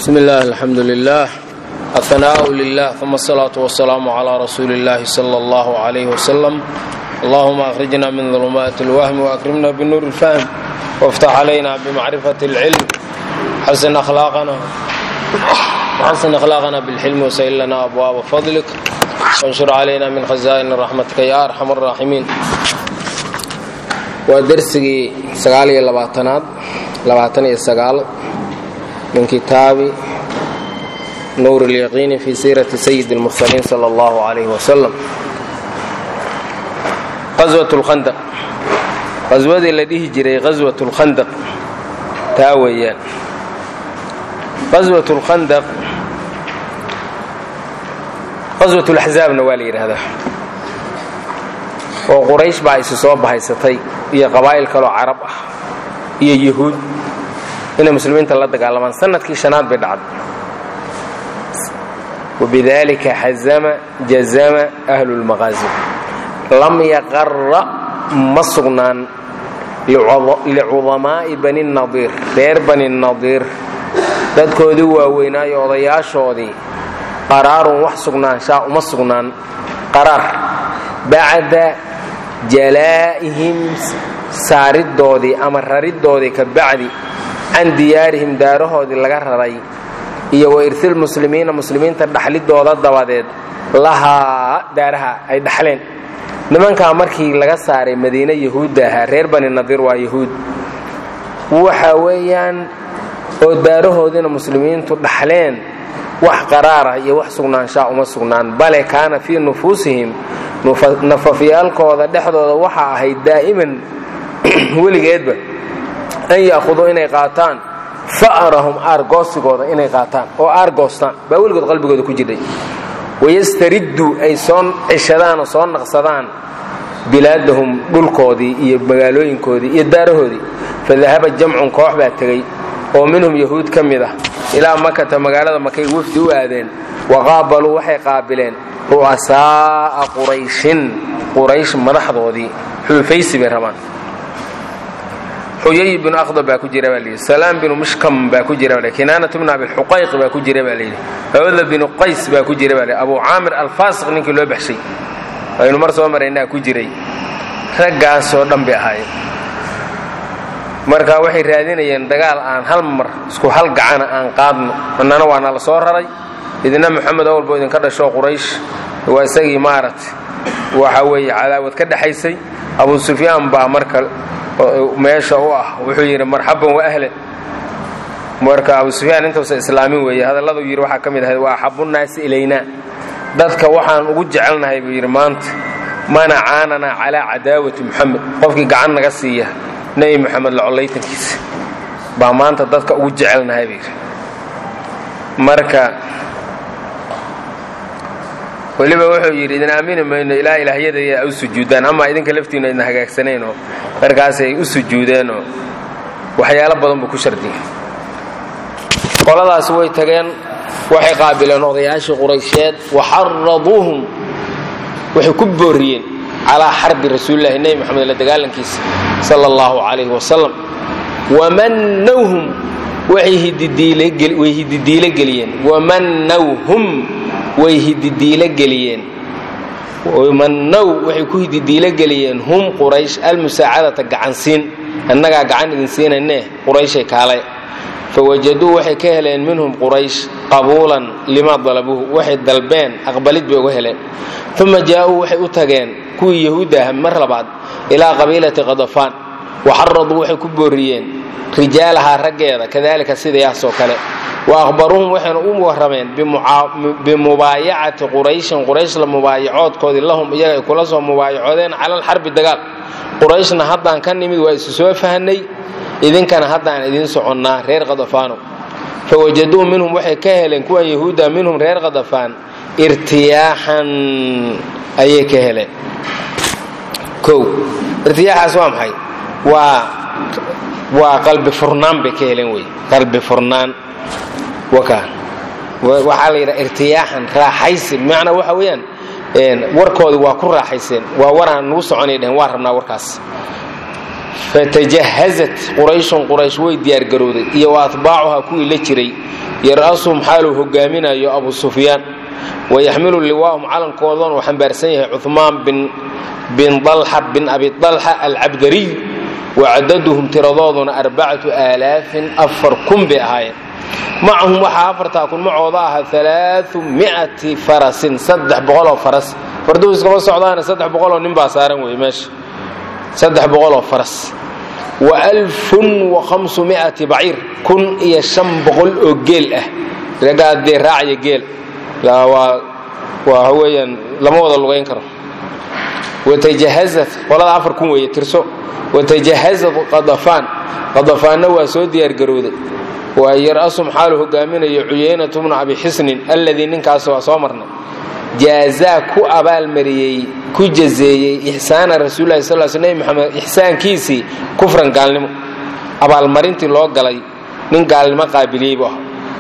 bsmi اllah alxamdu lilah ahanaaءu lilah uma asalaatu wasalaamu calaa rasuuli اllahi sala اllah عalayh wasalam allahuma akhrijna min dulumaati اlwahmi waakrimna binuur اlfahm wاftax calayna bimacrifati اlcilm xasin akhlaaqana bilxilmi wasayl lana abwaaba fadlik wanshur calayna min khazaa'in raxmatika ya arxam الraaximiin waa dersigii sagaal iyo labaatanaad labaatan iyo sagaal min kitaabi nuur اlyaqiini fi siirati sayid اlmursaliin sala اllahu alayh wasalam qaswat اlkhandaq qaswadii la dhihi jiray qaswat اlkhandaq taa weeyaan qaswat اlkhandaq qaswat اlaxzaabna waa la yidhaahdaa oo quraysh baa isi soo bahaysatay iyo qabaa'il kaloo carab ah iyo yahuud inay muslimiinta la dagaalamaan sanadkii shanaad bay dhacday wabidalika xazama jazama ahlu lmaqaasim lam yaqara ma sugnaan licudamaa'i bani nadiir reer bani nadiir dadkoodii waaweynaayo odayaashoodii qaraarun wax sugnaanshaa uma sugnaan qaraar bacda jalaa'ihim saaridoodii ama raridoodii ka bacdi can diyaarihim daarahoodii laga raray iyo wa irsil muslimiina muslimiinta dhaxlidooda dabadeed lahaa daaraha ay dhaxleen nimankaa markii laga saaray madiine yahuudda ahaa reer bani nadiir waa yahuud waxa weeyaan oo daarahoodiina muslimiintu dhaxleen wax qaraarah iyo wax sugnaanshaa uma sugnaan bale kaana fii nufuusihim nafafyaalkooda dhexdooda waxaa ahayd daa'iman weligeedba an ya'khuduu inay qaataan fa'rahum aargoosigooda inay qaataan oo aargoostaan baa weligood qalbigooda ku jiray wayastaridduu ay soo ceshadaan oo soo naqsadaan bilaadahum dhulkoodii iyo magaalooyinkoodii iyo daarahoodii fadahaba jamcun koox baa tegey oo minhum yahuud ka mid ah ilaa makata magaalada makay wafdi u aadeen waqaabaluu waxay qaabileen ru'asaa'a qurayshin quraysh madaxdoodii xulufaysi bay rabaan xuyay binu akhdab baa ku jira baa layidhi salaam binu mishkam baa ku jira baa kinaanatu bnu abilxuqayq baa ku jira baa layidhi hawda binu qays baa ku jira baa layidhi abu caamir alfaasiq ninkii loo baxshay aynu mar soo maraynaa ku jiray raggaasoo dhan bay ahaayeen marka waxay raadinayeen dagaal aan hal mar isku hal gacana aan qaadno annana waa nala soo raray idina moxamed awalbo idinka dhasho quraysh waa isagii maaragtay waxa weeye cadaawad ka dhexaysay abu sufyaan baa marka meesha u ah wuxuu yidhi marxaban wa ahlan marka abu sufyaan intuusa islaamin weeye hadalladuu yidhi waxaa ka mid ahayd waa axabunnaasi ilaynaa dadka waxaan ugu jecelnahay buu yidhi maanta mana caananaa calaa cadaawati muxamed qofkii gacan naga siiya nebi moxamed lacollaytankiisa baa maanta dadka ugu jecelnahay buu yidhi marka weliba wuxuu yidhi idin aamini mayno ilaa ilaahyadaya u sujuudaan ama idinka laftiinu idin hagaagsanaynoo markaasay u sujuudeenoo waxyaalo badan buu ku shardiyay qoladaasi way tageen waxay qaabileen odayaashii quraysheed waxaraduuhum waxay ku booriyeen calaa xarbi rasuulillahi nebi moxamed la dagaalankiisa sala allahu calayhi wasalam wamannawhum way hididiilo geliyeen wamannawhum way hididiilo geliyeen mannow waxay ku hididiilo geliyeen hum quraysh almusaacadata gacansiin annagaa gacan idin siinanee qurayshay kaale fawajaduu waxay ka heleen minhum quraysh qabuulan limaa dalabuuhu waxay dalbeen aqbalid bay uga heleen uma jaa'uu waxay u tageen kuwii yahuudda ah mar labaad ilaa qabiilati qadafaan waxaraduu waxay ku booriyeen rijaalahaa raggeeda kadalika sidayaasoo kale wa ahbaruuhum waxayna u warrameen bimubaayacati qurayshin quraysh la mubaayacoodkoodii lahum iyaga ay kula soo mubaayacoodeen cala alxarbi dagaal qurayshna haddaan ka nimid waa isu soo fahanay idinkana haddaan idiin soconnaa reer khadafaano fawajaduu minhum waxay ka heleen kuwan yahuudda minhum reer khadafaan irtiyaaxan ayay ka heleen o irtiyaaxaas waa maxay waa waa qalbi furnaan bay ka heleen wey qalbi furnaan waxaa la yidhaha irtiyaaxan raaxaysin bimacnaa waxa weeyaan warkoodii waa ku raaxayseen waa waraan nugu soconay dhehen waa rabnaa warkaas fatajahazat qurayshun quraysh way diyaargarowday iyo wa atbaacuhaa kuwii la jiray yar-asuhum xaaluu hogaaminayo abu sufyaan wayaxmilu liwaahum calankoodana uu xambaarsan yahay cumaan bin dalxa bin abi dalxa alcabdariy wacadaduhum tiradooduna arbacatu aalaafin afar kun bay ahaayeen macahum waxaa afartaa kun macooda ahaa alaau miati farasin saddex boqoloo faras farduhu iskama socdaana saddex boqoloo nin baa saaran wey meesha saddex boqoloo faras wa alfun wa khamsu miati baciir kun iyo shan boqol oo geel ah raggaa dee raacaya geel waa waa weeyaan lama wada lugayn karo watajahazat qolada afar kun weeye tirso watajahazat qadafaan qadafaanna waa soo diyaargarowday waa yar-asum xaalu hogaaminayo cuyaynatu bnu abi xisnin alladii ninkaas waa soo marnay jaazaa ku abaalmariyey ku jazeeyey ixsaana rasuulilahi sal sl nebi maxamed ixsaankiisii kufran gaalnimo abaalmarintii loo galay nin gaalnimo qaabiliyey bu ah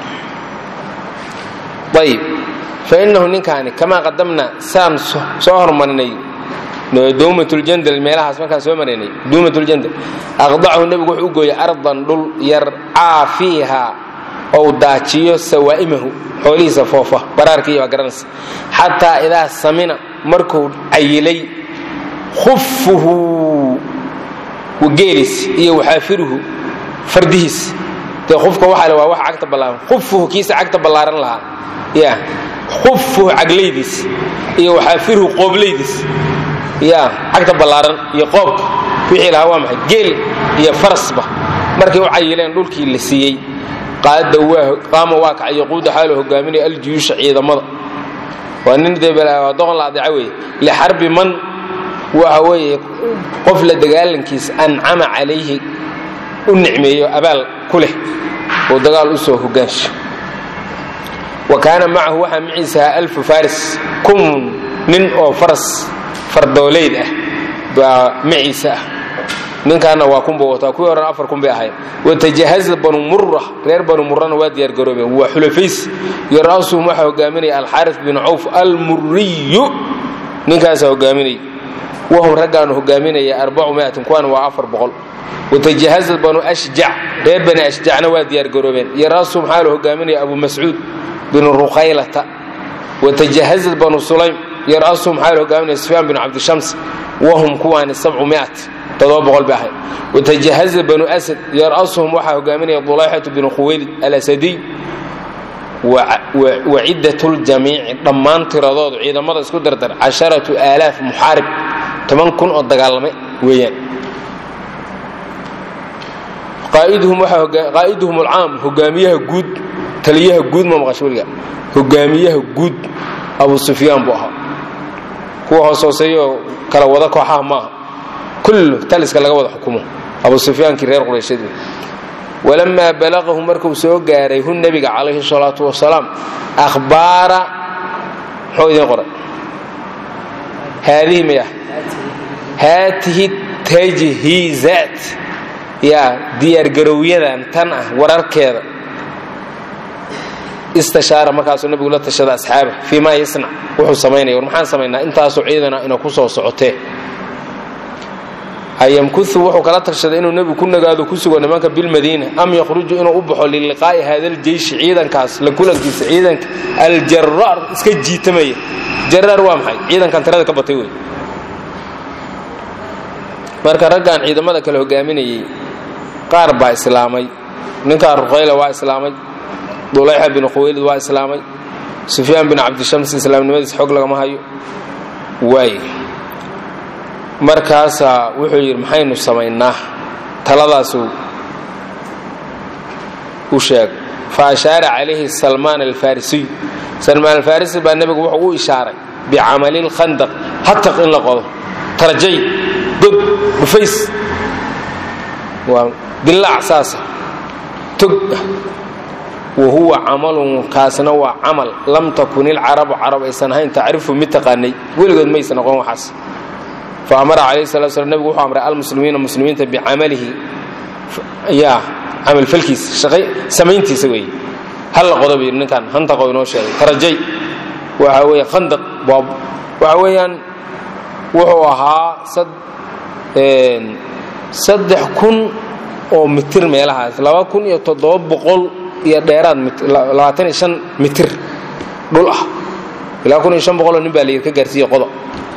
ayib fa innahu ninkaani kamaa qadamna saan soo hormarinay duumatljandal meelahaas markaan soo maraynay duumatljandal aqdachu nebigu wuxuu u gooyey ardan dhul yarcaa fiiha ou daajiyo sawaa'imahu xoolihiisa foofa baraarkii baa garanaysa xataa idaa samina markuu cayilay khufuhu geelis iyo waxaafiruhu fardihiis dee qofka waxaa le waa wax cagta ballaaran khufuhu kiisa cagta ballaaran lahaa ya khufuhu caglaydiis iyo waxaafiruhu qooblaydiis ya cagta ballaaran iyo qoobka wixii lahaa waa maxay geel iyo farasba markay u cayileen dhulkii la siiyey qaama waa kacay yaquuda xaalu hogaaminaya aljuyuusha ciidamada waa nin dee doqon la adeeca weeye lixarbi man waxa weeye qof la dagaalankiisa ancama calayhi u nicmeeyo abaal ku leh oo dagaal u soo hogaansho wa kaana macahu waxaa maciisa ahaa alfu faris kun nin oo faras fardooleyd ah baa maciisa ah ninkaana waa kunba wataa kuwii horena afar kun bay ahayd watajahaza banu mura reer banu murana waa diyaargaroobeen waa xulafays yar-asuhum waxaa hogaaminaya alxaaris bin cawf almuriyu ninkaasaa hogaaminaya wahum raggaanu hogaaminaya arbacu miatin kuwaana waa afar boqol watajahaza banu ashjac reer bani ashjacna waa diyaargaroobeen yar-asuhum xaalu hogaaminaya abu mascuud bin ruqaylata watajahaza banu sulaym yar-asuhum xaalu hogaaminaya sufyaan bin cabdishams wahum kuwaani sabcu miat bay ahayd watajahaza banu asad yar-asuhum waxaa hogaaminaya dulayxatu binu khuwaylid alasadiy wa ciddat ljamiici dhammaan tiradoodu ciidamada isku dardar casharatu aalaaf muxaarib toban kun oo dagaalame weeyaan qaa'iduhum alcaam hogaamiyaha guud taliyaha guud ma maqasho weliga hogaamiyaha guud abu sufyaan buu ahaa kuwa hoos hooseeyo kala wada kooxaha maaha kullu taliska laga wada xukumo abu sufyaankii reer quraysheed walamaa balaqahu markuu soo gaaray hu nebiga calayhi salaatu wasalaam ahbaara muxuu idiin qoray haadihi maya haatihi tajhiizaat yaa diyaargarowyadan tan ah wararkeeda istashaara markaasuu nebigu la tashada asxaaba fii maa yasnac wuxuu samaynaya war maxaan samaynaa intaasoo ciidana ina ku soo socotee ayamkuu wuxuu kala tashaday inuu nebigu ku nagaado ku sugo nimanka bilmadiina am yakhruju inuu u baxo liliqaa'i hada aljeyshi ciidankaas la kulankiisa ciidanka aljaraar iska jiitamaya jaraar waa maxay ciidankan tirada ka batay wey marka raggan ciidamada kale hogaaminayey qaar baa islaamay ninkaa ruqayla waa islaamay dulayxa bin khuwaylid waa islaamay sufyaan bin cabdishams islaamnimadiis xog lagama hayo waay markaasaa wuxuu yidhi maxaynu samaynaa taladaasuu u sheegay fa ashaara calayhi salmaan alfarisiy salmaan alfarisi baa nebigu wuxuu u ishaaray bicamali lkhandaq hataq in la qodo tarjay god dhufays waa dilaac saasa tog wa huwa camalun kaasna waa camal lam takun ilcarabu carab aysan ahayn tacrifu mid taqaanay weligood maysan aqoon waxaas fa amara calayhi salatu slam nebigu wuxuu amray almuslimiina muslimiinta bicamalihi yaa camalfalkiisa shaqay samayntiisa weeye hal la qodo buu yidhi ninkan hantaqo inoo sheegay tarajay waxa weeye khandaq boob waxa weeyaan wuxuu ahaa saddex kun oo mitir meelahaas laba kun iyo toddoba boqol iyo dheeraad labaatan iyo shan mitir dhul ah ilaa kun iyo shan boqoloo nin baa layidhi ka gaarsiiye qodo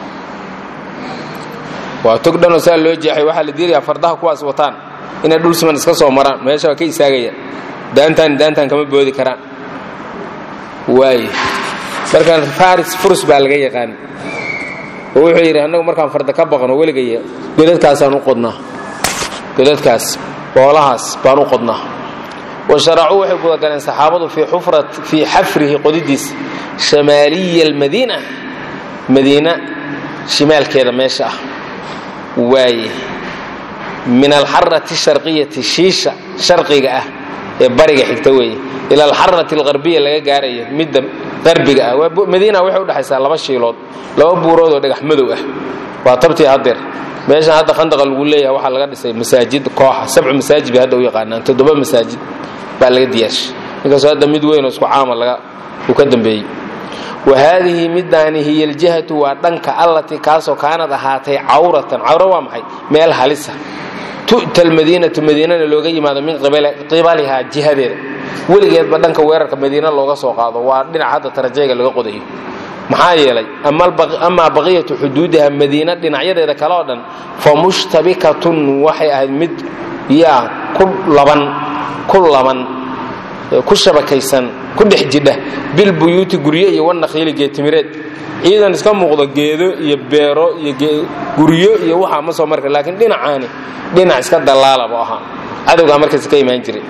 waa tog dhanoo saa loo jeexay waxaa la diidayaa fardaha kuwaas wataan inay dhul siman iska soo maraan meesha waa ka istaagayaan daantaan daantaan kama boodi karaan waay markaan faris furus baa laga yaqaan oo wuxuu yidhi annagu markaan farda ka baqno weligaya godadkaasaan u qodnaa godadkaas boolahaas baan u qodnaa wa sharacuu waxay gudagaleen saxaabadu fii xafrihi qodidiisa shamaaliya almadiina madiina shimaalkeeda meesha ah waaye min alxarati sharqiyati shiisha sharqiga ah ee bariga xigta weeye ila alxarati alqarbiya laga gaarayo midda qarbiga ah madiina waxay udhexaysaa laba shiilood laba buurood oo dhagax madow ah waa tabtii hadeer meeshan hadda khandaqa lagu leeyahay waxaa laga dhisay masaajid kooxa sabcu masaajid bay hadda u yaqaanaan toddoba masaajid baa laga diyaashay inkastoo hadda mid weyn oo isku caama laga uu ka dambeeyey wa haadihi midaani hiya aljihatu waa dhanka allatii kaasoo kaanad ahaatay cawratan cawro waa maxay meel halisa tu'ta almadiinatu madiinana looga yimaado min qibalihaa jihadeeda weligeedba dhanka weerarka madiina looga soo qaado waa dhinac hadda tarajayga laga qodayo maxaa yeelay amaa baqiyatu xuduudiha madiina dhinacyadeeda kale oo dhan fa mushtabikatun waxay ahayd mid yaa ku laban ku laban ku shabakaysan ku dhex jidha bilbuyuuti guryo iyo wanakhiili geetimireed ciidan iska muuqdo geedo iyo beero iyo guryo iyo waxaa ma soo marka laakiin dhinacaani dhinac iska dallaalaba ahaa cadowgaa markaas ka imaan jiray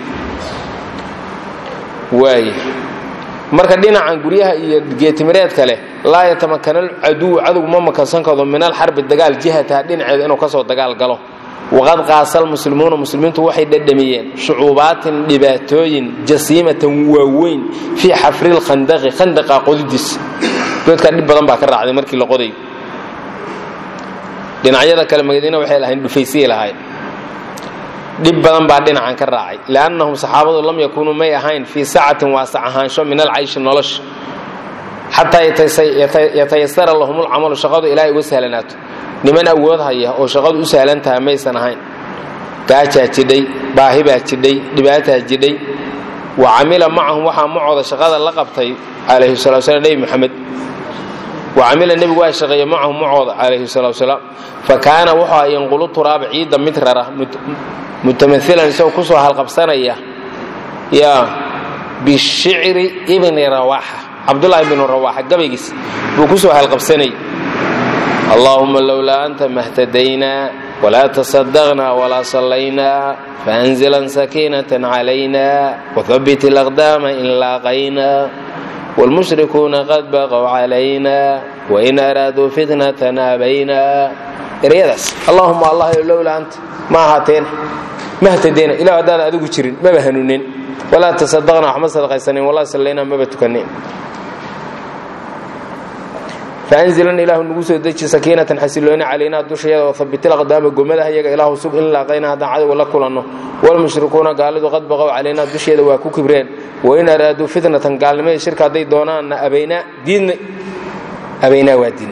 waay marka dhinacan guryaha iyo geetimireedka leh laa yatamakana alcaduwu cadowgu ma makansan karo min alxarbi dagaal jihataha dhinaceeda inuu kasoo dagaal galo waqad qaasa almuslimuuna muslimiintu waxay dhadhamiyeen shucuubaatin dhibaatooyin jasiimatan waaweyn fii xafri lkhandaqi khandaqa qodidiisa doodkaa dhib badan baa ka raacday markii la qodayo dhinacyada kale madiina waxay lahayn dhufaysiyay lahayn dhib badan baa dhinacan ka raacay liannahum saxaabadu lam yakuunuu may ahayn fii sacatin waasac ahaansho min alcayshi nolosha xataa yatayasara lahum lcamalu shaqadu ilaahay uga sahlanaato niman awood haya oo shaqadu u sahlan tahay maysan ahayn gaajaa jidhay baahibaa jidhay dhibaataa jidhay wa camila macahum waxaa macooda shaqada la qabtay calayhi salatu slam nebi moxamed wa camila nebigu waa shaqeeye macahum macooda calayhi salatu salaam fa kaana wuxuu yanqulu turaaba ciidda mid rara mutamailan isagoo kusoo halqabsanaya yaa bishicri ibni rawaaxa cabdulahi bnu rawaaxa gabaygiis buu kusoo halqabsanayay allahuma lowlaa anta mahtadaynaa walaa tasadaqnaa walaa sallaynaa faanzilan sakiinatan calayna wahabbit alaqdaama in laaqaynaa wاlmushrikuuna qad baqow calayna wain araaduu fitnatan abaynaa eryadaas allahuma allah lowlaa anta ma ahaateena ma htadeyna ilah haddaan adigu jirin maba hanuunin walaa tasadaqna waxma sadaqaysanin walaa sallayna maba tukanin faanzilan ilaahu nagu soo deji sakiinatan xasilooni calaynaa dushayada wahabitil aqdaama gomadaha iyaga ilaahu sug in laaqayna haddaan cadowga la kulanno walmushrikuuna gaalidu qad baqow calaynaa dusheeda waa ku kibreen wain araaduu fitnatan gaalnimada shirka hadday doonaanna abaynaa diidna abaynaa waa diin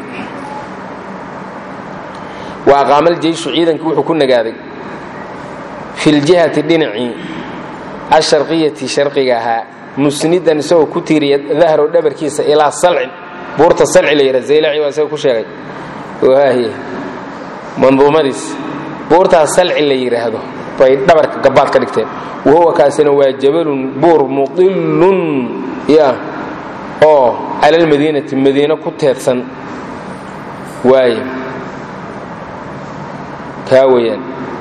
wa aqaamal jeyshu ciidankii wuxuu ku nagaaday fi ljihati dhinacii asharqiyati sharqiga ahaa musnidan isagoo ku tiiriya dahrow dhabarkiisa ilaa salcin buurta salci la yidha zaylaci waa isaga ku sheegay waaye manduumadiis buurtaas salci la yidhaahdo bay dhabarka gabaad ka dhigteen wahuwa kaasina waa jabalun buur mudilun ya oo cala almadiinati madiino ku teedsan waaye kaa weeyaan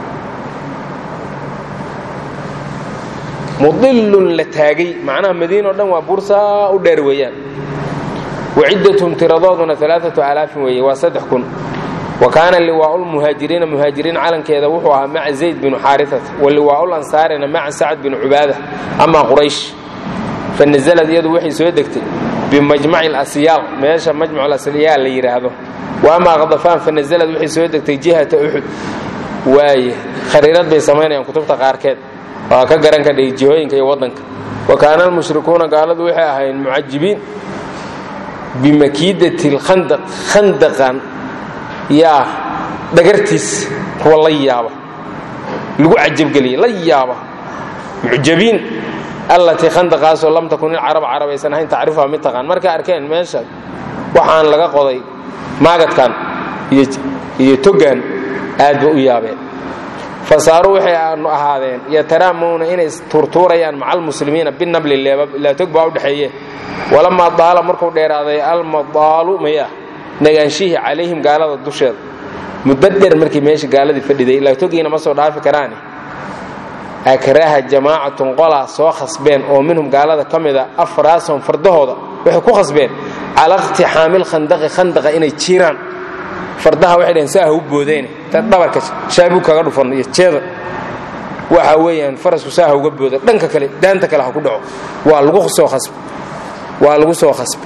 mudilun la taagay macnaha madiina o dhan waa buur saa u dheer weeyaan waciddathum tiradooduna alaaatu alaafin weeye waa saddex kun wa kaana liwaau lmuhaajiriina muhaajiriin calankeeda wuxuu ahaa maca zayd binu xaariata wa liwaau lansaarina maca sacad binu cubaada amaa quraysh fa nazalad iyadu waxay soo degtay bimajmaci lasyaal meesha majmac lasyaal la yidhaahdo wa amaa khadafaan fa nazalad waxay soo degtay jihata uxud waaye khariirad bay samaynayaan kutubta qaarkeed waa ka garan kadhay jihooyinka iyo waddanka wa kaana almushrikuuna gaaladu waxay ahayn mucajibiin bimakiidati lkhandaq khandaqan yaa dhagartiis kuwa la yaaba lagu cajabgeliya la yaaba mucjabiin allatii khandaqaasoo lam takun ilcarab carab aysan ahayn tacrifuha mid taqaan markay arkeen meesha waxaan laga qoday maagadkan iyo togan aad ba u yaabeen fasaaruu waxay ahaadeen yataraamuuna inay tuurtuurayaan maca almuslimiina binabli leebab ilaa tog baa u dhexeeye walamaa daala markuu dheeraaday almadaalu maya nagaanshihii calayhim gaalada dusheeda muddo dheer markii meesha gaaladii fadhiday ilaa togiina ma soo dhaafi karaane akraha jamaacatun qolaa soo khasbeen oo minhum gaalada ka mida afraasahum fardahooda waxay ku khasbeen cala iqtixaamil khandaqi khandaqa inay jiiraan fardaha waxay dhaheen saaha u boodeen ta dhabarka shaabug kaga dhufan iyo jeeda waxa weeyaan farasku saaha uga booda dhanka kale daanta kale ha ku dhaco waa lagu soo khasb waa lagu soo khasb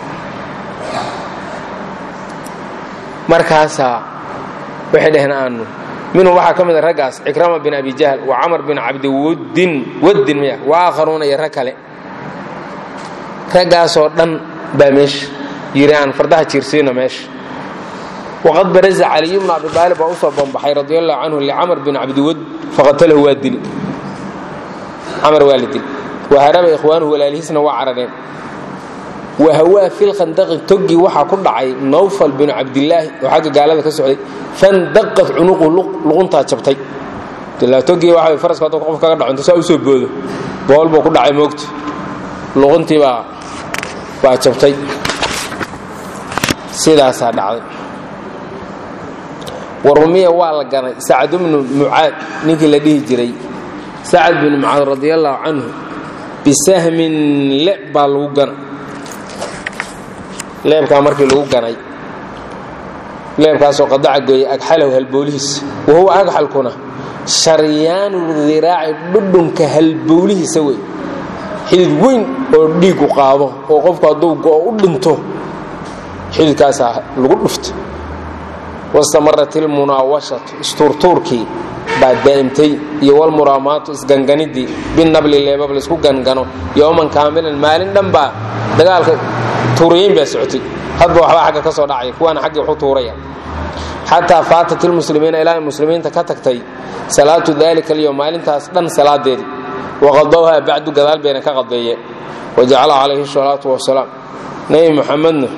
markaasaa waxay dhaheen aanu minhum waxaa ka mida raggaas cikrama bin abi jahl wa camar bin cabdiwaddin waddin miya wa aakharuuna iyo rag kale raggaasoo dhan baa meesha yiri aan fardaha jiirsiino meesha waqad baraza caliy bnu abi aalib baa usoo bambaxay radi allahu canhu licamar bin cabdiwad faqatalahu waa dili camar waa la dili waharaba ikhwaanuhu walaalihiisna waa carareen wahawaa fi lkhandaqi toggii waxaa ku dhacay nawfal binu cabdilaahi oo xagga gaalada ka socday fandaqat cunuqu luquntaa jabtay toggii waa faraska hadda qof kaga dhaco inta saa usoo boodo bool buu ku dhacay moogta luquntii baa baa jabtay sidaasaa dhacday warumiya waa la ganay sacad bnu mucaad ninkii la dhihi jiray sacad binu mucaad radi allahu canhu bisahmin leeb baa lagu gana leebkaa markii lagu ganay leebkaasoo qadaca gooyay agxalahu halboolihiisa wahuwa agxalkuna sharyaanu diraaci dhudhunka halbowlihiisa wey xidid weyn oo dhiigu qaado oo qofku hadduu go'o u dhinto xididkaasaa lagu dhufta wastamarat ilmunaawashatu istuurtuurkii baa daa'imtay iyo walmuraamaatu isganganidii binabli leebab laysku gangano yowman kaamilan maalin dhan baa dagaalka tuurayeyn baa socotay hadba waxbaa xagga ka soo dhacaya kuwaana xaggii waxu tuuraya xataa faatat ilmuslimiina ilaa ay muslimiinta ka tagtay salaatu dalika alyowm maalintaas dhan salaadeedii waqadowha bacdu gadaal bayna ka qadeeyeen wajacala calayhi salaatu wasalaam nebi muxamedna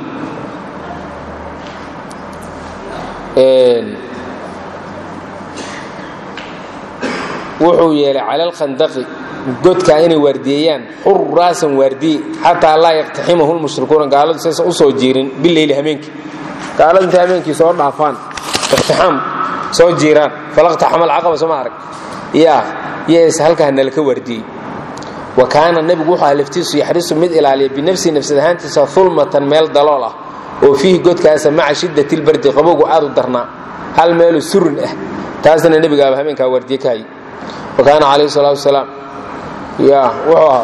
wuxuu yeelay cala alkhandaqi godkaa inay waardiyeeyaan xuraasan waardiye xataa laa yaqtaximahu lmushrikuuna gaaladu saysan u soo jiirin bileyli hameenkii gaaladu intay hameenkii soo dhaafaan iqtixaam soo jiiraan falaqtaxama alcaqaba soo ma arag yaa yees halkaa nalaka waardiyey wa kaana nebigu wuxuu aha laftiisu yaxrisu mid ilaaliya binafsihi nafsad ahaantiisa hulmatan meel dalool ah oo fiihi godkaasa maca shiddati lbardi qabowgu aad u darnaa hal meelu surin ah taasna nebigaaba habeenkaa waardiye ka hayay wa kaana calayhi salaatu wasalaam ya wuxuu ahaa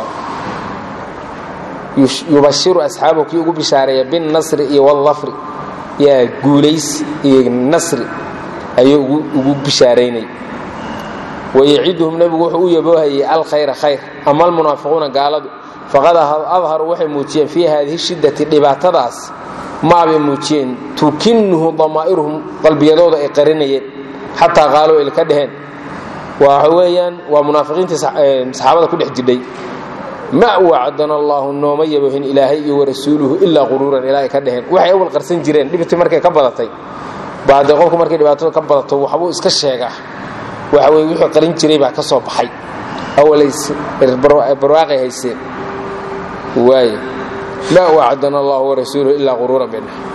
yubashiru asxaabahu kii ugu bishaareeya binnasri iyo wallafri yaa guulays iyo nasri ayuu ugu bishaaraynay wayaciduhum nebigu wuxuu u yaboohayay alkhayra khayr ama almunaafiquuna gaaladu faqad adharuu waxay muujiyeen fii haadihi shiddati dhibaatadaas maabay muujiyeen tukinnuhu damaa'iruhum qalbiyadooda ay qarinayeen xataa qaaluu ay ka dheheen waxa weeyaan waa munaafiqiintii saxaabada ku dhex jidhay ma wacdana allaahu nooma yabohin ilaahay iyo warasuuluhu ilaa quruuran ilaa ay ka dheheen waxay awal qarsan jireen dhibtii markay ka badatay baa dee qofku markay dhibaatada ka badato waxbuu iska sheegaa waxa weye wixii qarin jiray baa ka soo baxay awalays barwaaqay hayseen waay ma wacdana allahu warasuuluhu ilaa quruuran bay dheheen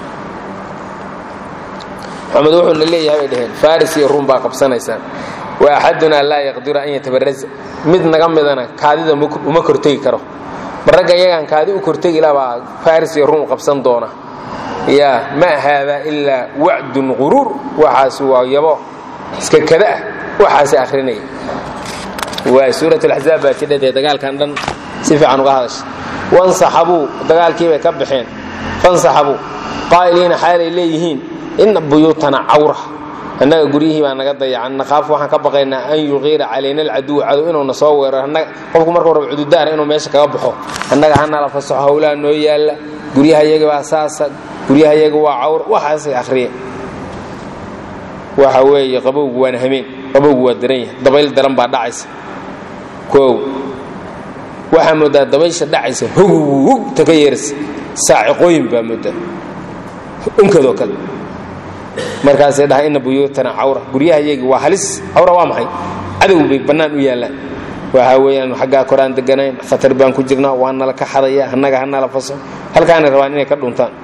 maxamed wuxuuna leeyahay bay dheheen faris iyo ruum baa qabsanaysaan wa axadunaa laa yaqdiru an yatabaraza mid naga midana kaadida uma kortegi karo baragga iyagaan kaadi u kortegi labaa faris iyo ruum qabsan doona ya ma haadaa ilaa wacdun quruur waxaas waa yabo iska kada ah waxaasay akhrinaya waay suurat alaxzaab baa jidhadee dagaalkan dhan si fiican uga hadasha wansaxabuu dagaalkii bay ka baxeen fansaxabuu qaa'iliina xaalay leeyihiin ina buyuutana cawra annaga guryihii baa naga dayacan naqaaf waxaan ka baqaynaa an yuqiira calayna alcaduw cadow inuuna soo weeraro qofku markuu rabo cududaara inuu meesha kaga baxo annaga hanala fasaxo howlaha noo yaalla guryaha yaga baa saasa guryaha yaga waa cawr waxaasay akhriyeen waxa weeye qabowgu waana hameen qabowgu waa daran yahay dabayl daran baa dhacaysa koow waxaa moodaa dabaysha dhacaysa hogwugta ka yeeraysa saaciqooyin baa moodaa unkadoo kale markaasay dhahay ina buyuutana cawra guryaha iyagii waa halis cawra waa maxay cadow bay bannaan u yaallaan waxaa weeyaan xaggaa koraan deganayn khatar baan ku jirnaa waa nala ka xadaya annaga ha nala faso halkaanay rabaan inay ka dhuntaan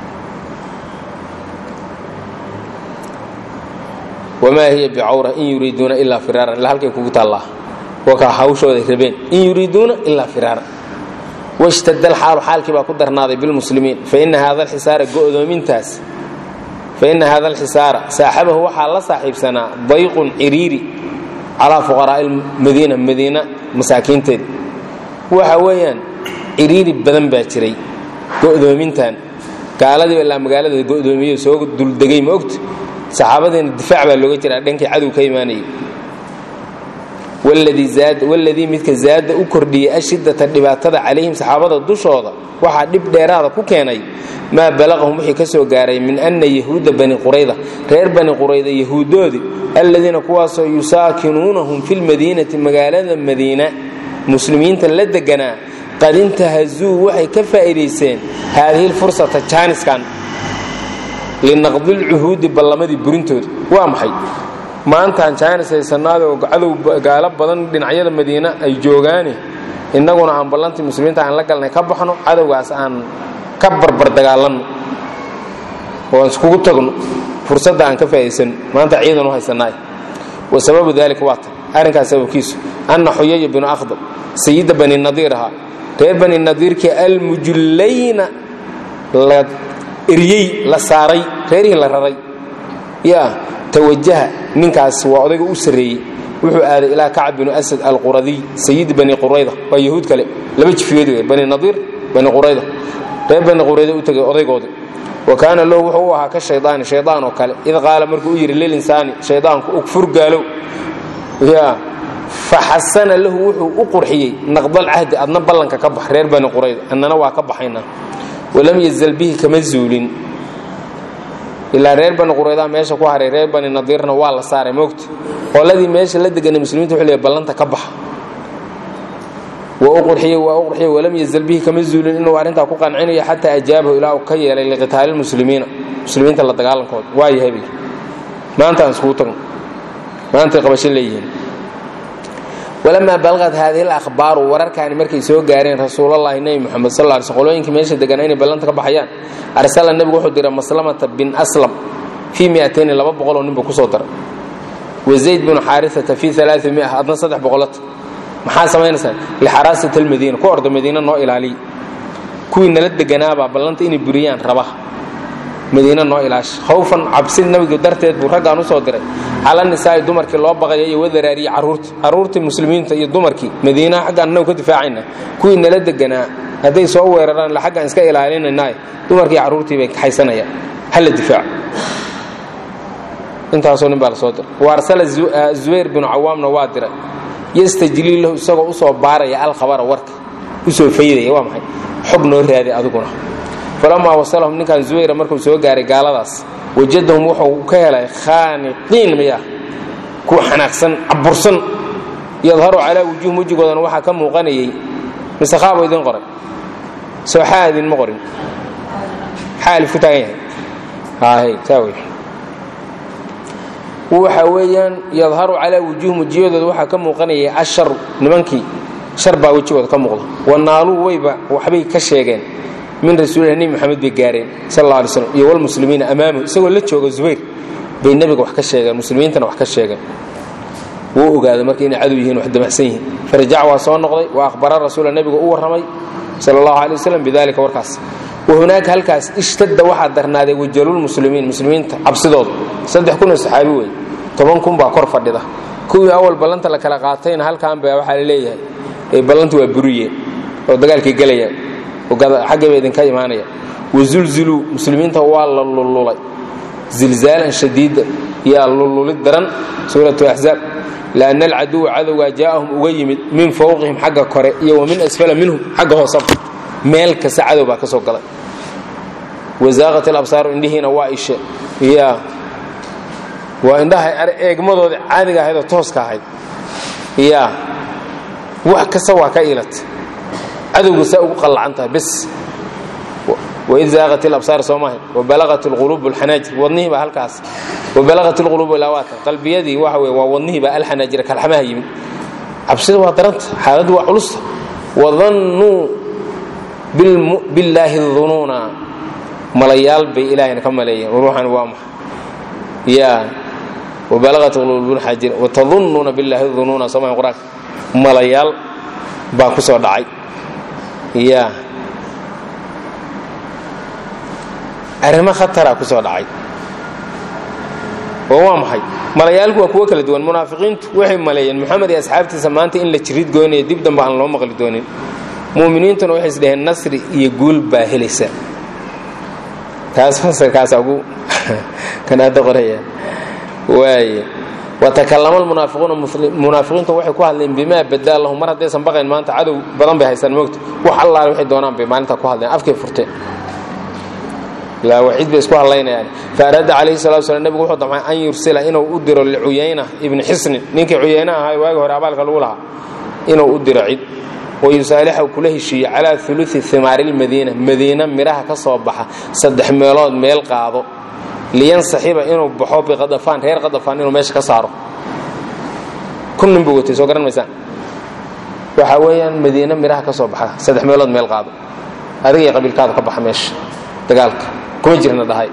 wamaa hiya bicawra in yuriiduuna ilaa firaaran ilaa halkay kugu taallaa wakaa hawshooday rabeen in yuriiduuna ilaa firaaran washtadda alxaalu xaalkii baa ku darnaaday bilmuslimiin faina haada alxisaara go'doomintaas faina haada alxisaara saaxabahu waxaa la saaxiibsanaa dayqun ciriiri calaa fuqaraa'i madiina madiina masaakiinteeda waxa weeyaan ciriiri badan baa jiray go'doomintan gaaladiiba ilaa magaalada go'doomiyo soo duldegay ma ogta saxaabadiina difaac baa looga jiraa dhankii cadow ka imaanayay waladii midka zaada u kordhiyey ashidata dhibaatada calayhim saxaabada dushooda waxaa dhib dheeraada ku keenay maa balaqahum wixii ka soo gaaray min ana yahuuda bani qurayda reer bani qurayda yahuudoodii alladiina kuwaasoo yusaakinuunahum fi lmadiinati magaalada madiina muslimiinta la deganaa qad intahazuu waxay ka faa'iidaysteen haadihi lfursata jaaniskan linaqdilcuhuudi ballamadii burintooda waa maxay maantaan jaanis haysanaadoo cadow gaalo badan dhinacyada madiine ay joogaane innaguna aan ballantii muslimiinta aan la galnay ka baxno cadowgaas aan ka barbar dagaalanno oo aan iskugu tagno fursadda aan ka faa'idaysano maanta ciidan u haysanaay wa sababu dalika waa tan arrinkaas sababkiisu anna xuyaya binu akhdab sayida bani nadiir ahaa reer bani nadiirkii almujullayna la eryey la saaray reerihii la raray yaa tawajaha ninkaas waa odayga u sarreeyey wuxuu aaday ilaa kacab binu asad alquradiy sayidi bani qurayda waa yahuud kale laba jifiyood wey bani nadiir bani qurayda reer bani qurayda u tegay odaygoodii wa kaana lahu wuxuu u ahaa ka shaydaani shaydaan oo kale id qaala markuu u yidhi lilinsaani shaydaanku ugfur gaalow yaa faxasana lahu wuxuu u qurxiyey naqdalcahdi adna ballanka ka bax reer bani qurayda annana waa ka baxaynaa walam yazal bihi kama zuulin ilaa reer bani quraydaa meesha ku haray reer bani nadiirna waa la saaray moogta qoladii meesha la deganay muslimiinta wuxuu leeyahay ballanta ka baxa waa u qurxiyey waa u qurxiyey walam yazal bihi kama zuulin inuu arrintaa ku qancinayo xataa ajaabahu ilaa uu ka yeelay liqitaali lmuslimiina muslimiinta la dagaalankooda waa yahay bil maanta aan iskugu tagno maantay qabasho leeyihiin walamaa balqad haadihi alahbaaru wararkaani markay soo gaareen rasuulallaahi nebi moxamed sal ly sl qolooyinkii meesha deganaa inay ballanta ka baxayaan arsala nebigu wuxuu diray maslamata bin aslam fii miatayni laba boqoloo ninbuu kusoo daray wa zayd binu xaarisata fii alaai mia adna saddex boqolata maxaa samaynaysaan lixaraasati almadiina ku orda madiina noo ilaaliya kuwii nala deganaabaa ballanta inay buriyaan raba madiina noo ilaasha khawfan cabsi nabigu darteed buu raggaan usoo diray cala nisaa'i dumarkii loo baqaya iyo wadaraariyi carruurta carruurtii muslimiinta iyo dumarkii madiinaha xaggaan annagu ka difaacayna kuwii nala deganaa hadday soo weeraraan la xaggaan iska ilaalinaynaay dumarkii carruurtii bay kaxaysanayaan hala difaaco intaasoo nin baa la soo diray wa arsala zubayr binu cawaamna waa diray yastajlii lahu isagoo usoo baaraya alkhabara warka usoo faydaya waa maxay xog noo raaday adiguna falamaa wasalahum ninkan zubayra markuu soo gaaray gaaladaas wajadahum wuxuu ka helay khaaniqiin miya kuwa xanaaqsan cabursan yadharu calaa wujuuhim wejigoodana waxaa ka muuqanayay mise qaabo idin qoray soo xaa idinma qorin xaa alif ku taagan yahay hahay saa wey waxa weeyaan yadharu calaa wujuuhim wejiyadooda waxaa ka muuqanayay asharu nimankii shar baa wejigooda ka muuqda wanaaluu wayba waxbay ka sheegeen min rasuulilah nebi moxamed bay gaareen sal alla alay slam iyo walmuslimiina amaamahu isagoo la jooga zubayr bay nebiga wax ka sheegeen muslimiintana wax ka sheegeen wuu ogaaday marka inay cadow yihiin wax damacsan yihiin farajac waa soo noqday wa akhbara rasuula nebiga u warramay sala allahu alay wasalam bidalika warkaas wa hunaaka halkaas ishtadda waxaa darnaaday wajalulmuslimiin muslimiinta cabsidooda saddex kun oo saxaabi wey toban kun baa kor fadhida kuwii awal ballanta la kala qaatayna halkan baa waxaa la leeyahay ee ballanta waa buriyeen oo dagaalkay gelayaan xaggay ba idinka imaanaya wazulziluu muslimiinta waa la lululay zilzaalan shadiida yaa lululid daran suuratu axzaab lianna alcaduwa cadowgaa jaa'ahum uga yimid min fowqihim xagga kore iyo wa min asfala minhum xagga hoosaba meel kasta cadow baa ka soo galay wazaaqat alabsaaru indhihiina waa ishe ya waa indhaha eegmadooda caadiga ahayd oo tooska ahayd ya wax kasta waa ka iilat cadowga saa ugu qallacan tahay bes waid zaaqat ilabsaar soo maahay wabalaqat alquluubu alxanaajir wadnihii baa halkaas wabalaqat alquluubu ilawaata qalbiyadii waxa weye waa wadnihii baa alxanaajira kalxamaha yimid cabsida waa daranta xaaladdu waa culusta wadannuu billaahi dunuuna malayaal bay ilaahayna ka maleeyeen ruuxan waa maxa yaa wabalaqat quluubu alxanaajir watadunnuuna billaahi dunuuna soo maahay qur-aanka malayaal baa ku soo dhacay yaa arrimo khatara ku soo dhacay oo waa maxay malayaalku waa kuwo kala duwan munaafiqiintu waxay maleeyeen moxamed iyo asxaabtiisa maanta in la jirid goynaya dib dambe aan loo maqli doonin mu'miniintuna waxay is dhaheen nasri iyo guul baa helaysa taas fasirkaasa ugu kanaada qoraya waaye watakallama almunaafiquuna munaafiqiintu waxay ku hadleen bimaa badaa lahum mar haddaysan baqayn maanta cadow badan bay haystaan moogta wax allaale waxay doonaan bay maalintaa ku hadleen afkay furteen ilaa waciid bay isku hadlaynayaan faaraada calayhi salatu slam nebigu wuxuu damcay an yursila inuu u diro licuyayna ibni xisnin ninkii cuyayna ahaa waagi hore abaalka lagu lahaa inuu u diro cid wayusaalixahu kula heshiiye calaa uluثi himaari lmadiina madiina midhaha ka soo baxa saddex meelood meel qaado liyansaxiba inuu baxo biqadafaan reer qadafaan inuu meesha ka saaro kun nin buu watay soo garan maysaan waxa weeyaan madiina midhaha ka soo baxa saddex meelood meel qaado adiga iyo qabiilkaadu ka baxa meesha dagaalka kuma jirna dhahay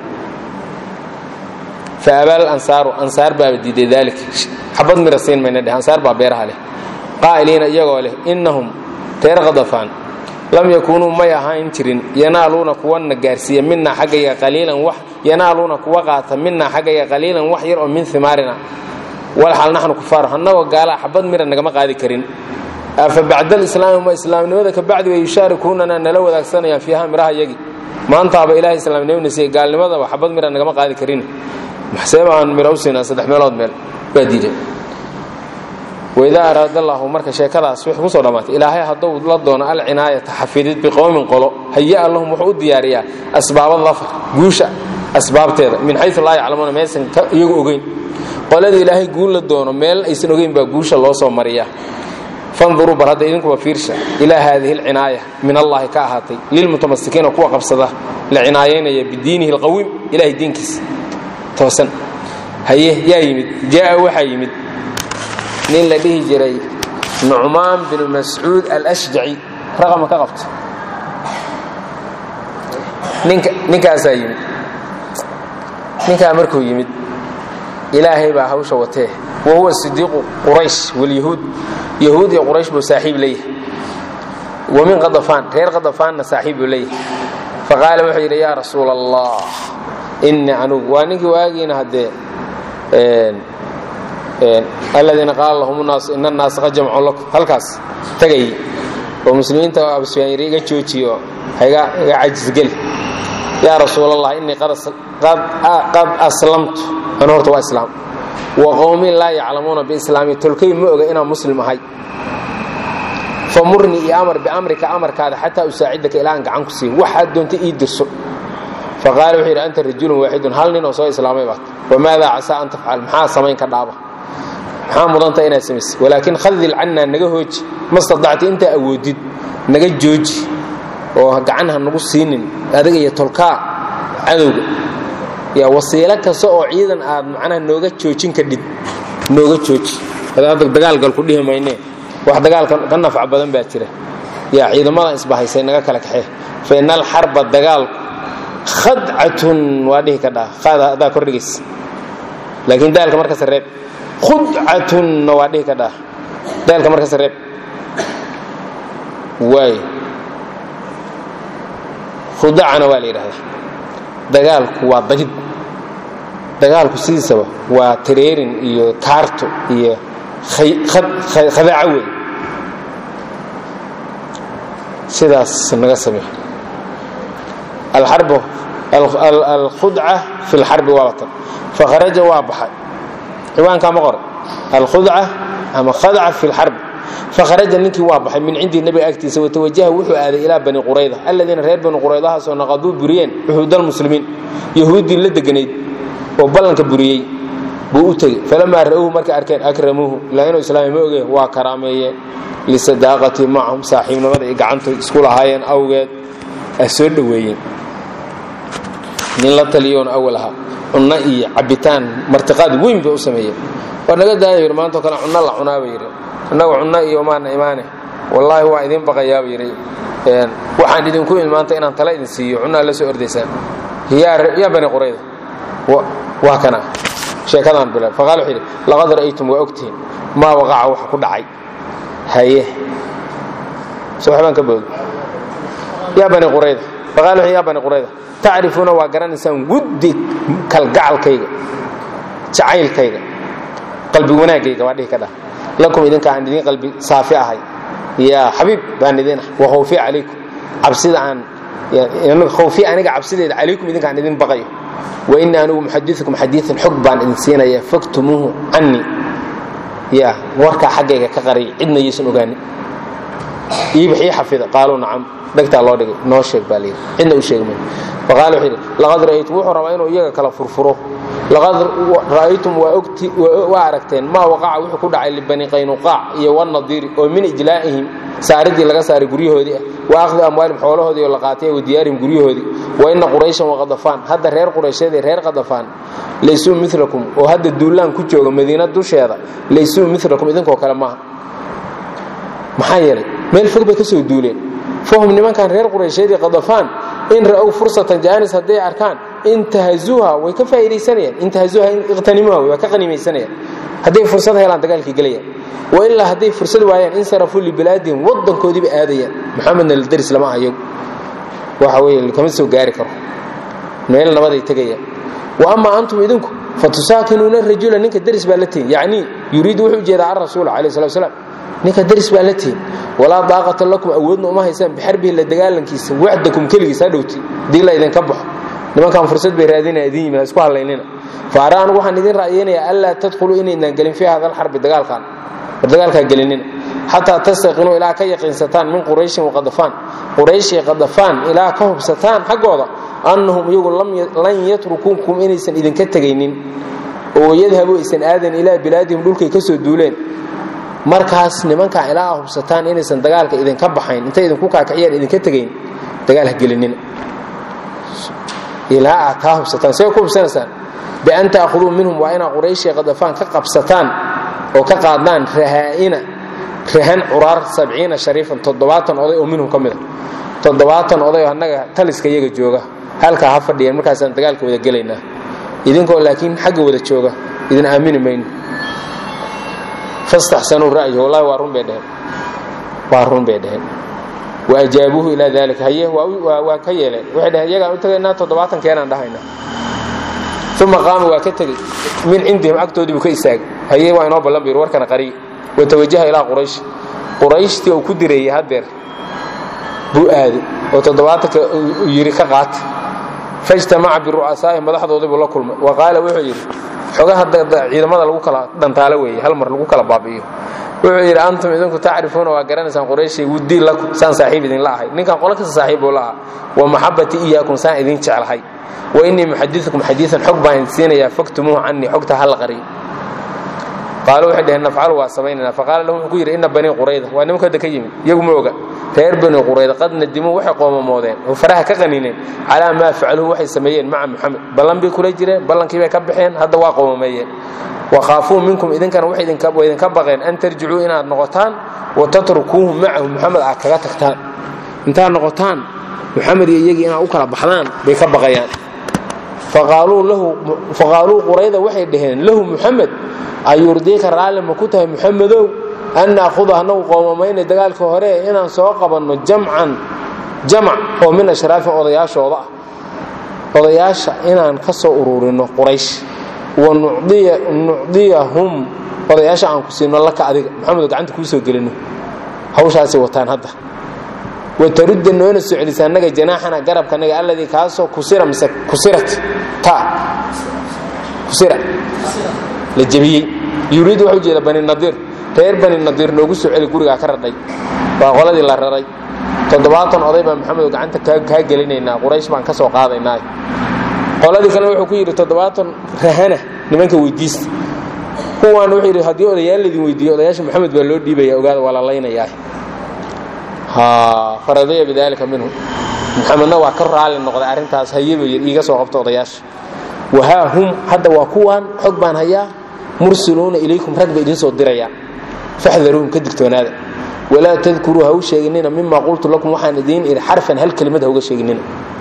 fa abaal ansaaru ansaar baaba diiday daalik xabad mira siin mayna dheh ansaar baa beeraha leh qaa'iliina iyagoo leh innahum reer qadafaan lam yakuunuu may ahaan jirin yanaaluuna kuwana gaarsiiya minaa xaggayga qaliilan wax yanaaluuna kuwa qaata minaa xaggayga qaliilan wax yar oo min himaarina walxal naxnu kufaar annagoo gaalaa xabad mira nagama qaadi karin afa bacda alislaami ma islaamnimada ka bacdi way yushaarikuunana nala wadaagsanayaan fiiha miraha yagi maantaaba ilahay islaamnimana siiye gaalnimadaba xabad mira nagama qaadi karin maxseeba aan mira u siinaa saddex meelood meel waa diiday waidaa araada allahu marka sheekadaas waxay kusoo dhammaatay ilaahay hadduu la doono alcinaayata xafidid biqowmin qolo haya lahum wuxuu u diyaariyaa asbaaba dafar guusha asbaabteeda min xayu laa yaclamuuna meesan iyagu ogeyn qoladii ilaahay guul la doono meel aysan ogeyn baa guusha loo soo mariyaa fanduruu bal hadda idinkuba fiirsha ilaa haadihi alcinaaya min allahi ka ahaatay lilmutamasikiina kuwa qabsada la cinaayaynaya bidiinihi alqawiim ilahay diinkiisa toosan haye yaa yimid jaaa waxaa yimid nin la dhihi jiray nucmaan binu mascuud alashjaci raqama ka qabta ninkaasaa yimid ninkaa markuu yimid ilaahay baa hawsha watee wa huwa sidiiqu quraysh walyahuud yahuud iyo quraysh buu saaxiib leeyahay wa min qadafaan reer qadafaanna saaxiib buu leeyahay faqaala wuxuu yidhi yaa rasuula allah innii anugu waa ninkii waagiina haddee aladiina qaala lahum naasu ina annaasa qad jamcuu lakum halkaas tagay oo muslimiinta abusufyaan yiri iga joojiyo iga cajisgeli yaa rasuul allah innii qad aslamtu anu horta waa islaam wa qowmin laa yaclamuuna biislaami tolkay ma oga inaan muslim ahay famurnii iyo amar biamrika amarkaada xataa usaacidaka ilaa aan gacan ku siiyo waxaad doonta ii dirso faqaala wuxuu yidhi anta rajulun waaxidun hal nin oo soo islaamay baad wamaada casaa an tafcal maxaa samayn ka dhaaba maxaa mudanta inaad samaysid walaakin khadil cannaa naga hooji ma stadacta intaa awoodid naga jooji oo gacan ha nagu siinin adiga iyo tolkaa cadowga yaa wasiilo kasta oo ciidan aad macnaha nooga joojin kadhid nooga jooji hadda dagaalgal ku dhihi mayne wax dagaalka ka nafca badan baa jira yaa ciidamadan isbahaysay naga kala kaxee fa ina alxarba dagaalku khadcatun waa dhihi ka dhaa qaada adaa kordhigays laakiin daalka markas reeb khudcatunna waa dhihi ka dhaa daalka markas reeb waay khudacana waa la yidhahdaa dagaalku waa dagid dagaalku sidiisaba waa tareerin iyo kaarto iyo khadaaco wey sidaas naga samey alxarbu alkhudca fi lxarbi waa watan fakharaja waa baxay ciwaankaa ma qora alkhudca ama khadca fi lxarb fakharaja ninkii waa baxay min cindii nebiga agtiisa watawajaha wuxuu aaday ilaa bani qurayda aladiina reer bani quraydahaasoo naqaduu buriyeen cuhuudalmuslimiin yahuuddii la deganayd oo ballanka buriyey buu u tegey falamaa ra'uuhu markay arkeen akramuuhu ilaa inuu islaamay ma ogeen waa karaameeyeen lisadaaqati macahum saaxiibnimada ay gacanta isku lahaayeen awgeed a soo dhoweeyeen nin la taliyoon awal ahaa cunno iyo cabitaan martiqaad weyn bay u sameeyeen waa naga daaya yidhi maantao kale cunno la cunaaba yidhi annaga cunno iyo maana imaane wallaahi waa idin baqayaaba yidhi waxaan idinku imi maanta inaan tala idin siiyo cunnaa la soo ordaysaan yaa bani qurayda waa kana sheekadaan bila faqaal wuxuu yidhi laqad ra'aytum waa ogtihiin maa waqaca waxa ku dhacay haye so waxbaan ka boodo yaa bani qurayda faqaal wuxuu yaa bani qurayda tacrifuuna waa garanaysaan wuddi kalgacalkayga jacaylkayga qalbi wanaaggayga waa dhihi ka dhah lakum idinka aan idin qalbi saafi ahay yaa xabiib baan idin ah wa khawfi calaykum cabsida aan khawfi aniga cabsideeda calaykum idinka aan idin baqayo wa ini anigu muxadiukum xadiian xog baan idin siinaya faktumuuhu canii ya warkaa xaggayga ka qariy cidna yaysan ogaanin iibax ii xafida qaaluu nacam dhegtaa loo dhigay noo sheeg baa layidhi cidna u sheegmay faqaala wuxuu yidhi laqad ra'aytum wuxuu rabaa inuu iyaga kala furfuro laqad ra'aytum waa ogti waa aragteen maa waqaca wuxuu ku dhacay libani qaynuqaac iyo wanadiiri oo min ijlaa'ihim saaridii laga saaray guryahoodii ah wa akhdi amwaalihim xoolahoodii oo la qaatay wa diyaarihim guryahoodii wa ina qurayshan waqadafaan hadda reer quraysheed iyo reer qadafaan laysuu milakum oo hadda duulaan ku jooga madiina dusheeda laysuu milakum idinkoo kale maaha maxaa yeelay meel fog bay ka soo duuleen fahum nimankan reer quraysheed iyo qadafaan in ra'ow fursatan jaanis hadday arkaan intahazuuha way ka faa'iidaysanayaan intahazuuha iqtanimuha waa ka qanimaysanayaan hadday fursad helaan dagaalkii gelayaan wa ilaa hadday fursad waayaan insarafuu libilaadihim waddankoodiiba aadayaan maxamedna la daris lama ayagu waxa weeye kama soo gaari karo meel nabaday tegayaan wa amaa antum idinku fatusaakinuuna rajula ninka daris baa la tihin yacnii yuriidu wuxuu ujeedaa can rasuul alayh salatu wasalaam ninka daris baa la tihin walaa daaqata lakum awoodna uma haysaan bixarbihi la dagaalankiisa wacdakum keligiis ha dhowti dii la idinka baxo nimankan fursad bay raadinaya idin yimid ha isku hadlaynina fa ara anugu waxaan idin ra'yaynayaa anlaa tadkhuluu inaydnan gelin fii hada alxarbi dagaalkan war dagaalkaa gelinina xataa tastaqinuu ilaa ka yaqiinsataan min qurayshin waqadafaan qurayshi qadafaan ilaa ka hubsataan xaggooda annahum iyagu lan yatrukuukum inaysan idinka tegaynin oo yadhabu aysan aadan ilaa bilaadihim dhulkay ka soo duuleen markaas nimankaa ilaa hubsataan inaysan dagaalka idinka baxayn intay idinku kaakiciyaan idinka tegayn dagaal ha gelinina ilaa aad kaa hubsataan see ku hubsanaysaan bian ta'khuduu minhum waa inaa qurayshi qadafaan ka qabsataan oo ka qaadaan rahaa'ina rahan curaar sabciina shariifan toddobaatan oday oo minhum ka mida toddobaatan oday oo annaga taliska iyaga jooga halkaa ha fadhiyeen markaasaan dagaalka wada gelaynaa idinkoo laakiin xagga wada jooga idin aamini mayno fastaxsanuu ra'yi wallahi waa run bay dheheen waa run bay dheheen wa ajaabuuhu ilaa dalika haye waa ka yeeleen waxay dheheen iyagaan u tagaynaa toddobaatan keenaan dhahayna uma qaama waa ka tegey min cindihim agtoodii buu ka istaagay haye waa inoo ballan bayr warkana qariy watawajaha ilaa quraysh qurayshtii uu ku direeyey haddeer buu aaday oo toddobaatanka yidhi ka qaata faijtamaca biru'asaa'i madaxdoodii buu la kulmay wa qaala wuxuu yidhi xogaha ciidamada lagu kala dhantaalo weeye hal mar lagu kala baabi'iyo wuxuu yidhi antum idinku tacrifuuna waa garanaysaan qurayshay wuddii lakum saan saaxiib idinla ahay ninkan qolo kasta saaxiib buu la aha wa maxabbatii iyaakum saan idin jeclahay wa innii muxadiukum xadiian xog baan idin siinayaa faktumuuhu canii xogta ha la qariyo qaalu waxay dheheen nafcalu waa samaynayna faqaala lahu wuxuu ku yidhi inna banii qurayda waa nimanka hadda ka yimid iyagu ma oga reer bani qurayda qad nadimuu waxay qoomamoodeen oo faraha ka qanineen calaa maa facaluhu waxay sameeyeen maca muxamed ballan bay kula jireen ballankii bay ka baxeen hadda waa qoomameeyeen wakhaafuu minkum idinkana waxay idinka baqeen an tarjicuu inaad noqotaan wa tatrukuuhu macahu muxamed aad kaga tagtaan intaad noqotaan muxamed iyo iyagii inaad u kala baxdaan bay ka baqayaan faqaaluu qurayda waxay dhaheen lahu muxamed ayurdiika raalli ma ku tahay muxamedow an naahuda anagu qoomamayna dagaalka hore inaan soo qabanno jamcan jamac oo min ashraafin odayaashooda ah odayaasha inaan ka soo ururinno quraysh wa nucdiyahum odayaasha aan ku siino laka adiga maxamedo gacanta kuu soo gelinno hawshaasay wataan hadda watarudda noona soo celisa annaga janaaxana garabkanaga alladii kaasoo kusira mise kusirat ta kusira la jebiyey yuriid wuxuu jeeda bani nadiir reer bani nadiir noogu soo celi gurigaa ka radhay waa qoladii la raray toddobaatan oday baan maxamedo gacanta kaa gelinaynaa quraysh baan ka soo qaadaynaa qoladii kale wuxuu ku yidhi toddobaatan rahana nimanka weydiista kuwaan wuxuu yidhi haddii odayaal laydin weydiiyo odayaasha maxamed baa loo dhiibaya ogaada waa la laynayaa faradaya bidaalika minhum maxamedna waa ka raali noqday arrintaas hayaba yidhi iiga soo qabto odayaasha wahaa hum hadda waa kuwaan xog baan hayaa mursiluuna ilaykum rag bay idiin soo dirayaan faxdaruuhum ka digtoonaada walaa tadkuruu ha u sheeginina mima qultu lakum waxaan idiin idhi xarfan hal kelimad ha uga sheeginina